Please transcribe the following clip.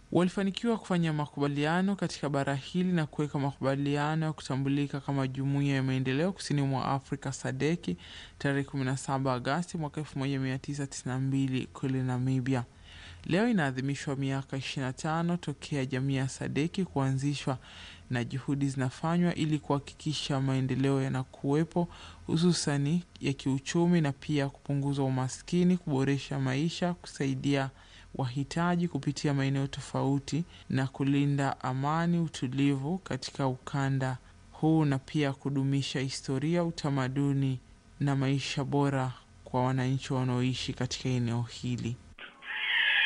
walifanikiwa kufanya makubaliano katika bara hili na kuweka makubaliano ya kutambulika kama Jumuiya ya Maendeleo Kusini mwa Afrika SADC tarehe 17 Agasti mwaka 1992 kule Namibia. Leo inaadhimishwa miaka 25 tokea jamii ya SADC kuanzishwa na juhudi zinafanywa ili kuhakikisha maendeleo yanakuwepo, hususani ya kiuchumi na pia kupunguza umaskini, kuboresha maisha, kusaidia wahitaji kupitia maeneo tofauti na kulinda amani, utulivu katika ukanda huu na pia kudumisha historia, utamaduni na maisha bora kwa wananchi wanaoishi katika eneo hili.